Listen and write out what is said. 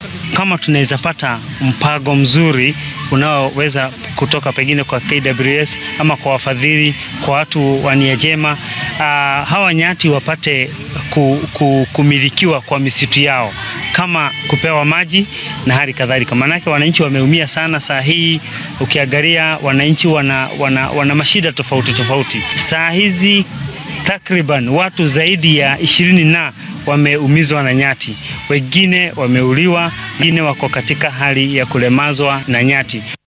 kama tunaweza pata mpango mzuri unaoweza kutoka pengine kwa KWS ama kwa wafadhili, kwa watu wa nia njema, uh, hawa nyati wapate ku, ku, kumilikiwa kwa misitu yao kama kupewa maji na hali kadhalika. Maanake wananchi wameumia sana saa hii, ukiangalia wananchi wana, wana, wana mashida tofauti tofauti saa hizi takriban watu zaidi ya ishirini na wameumizwa na nyati, wengine wameuliwa, wengine wako katika hali ya kulemazwa na nyati.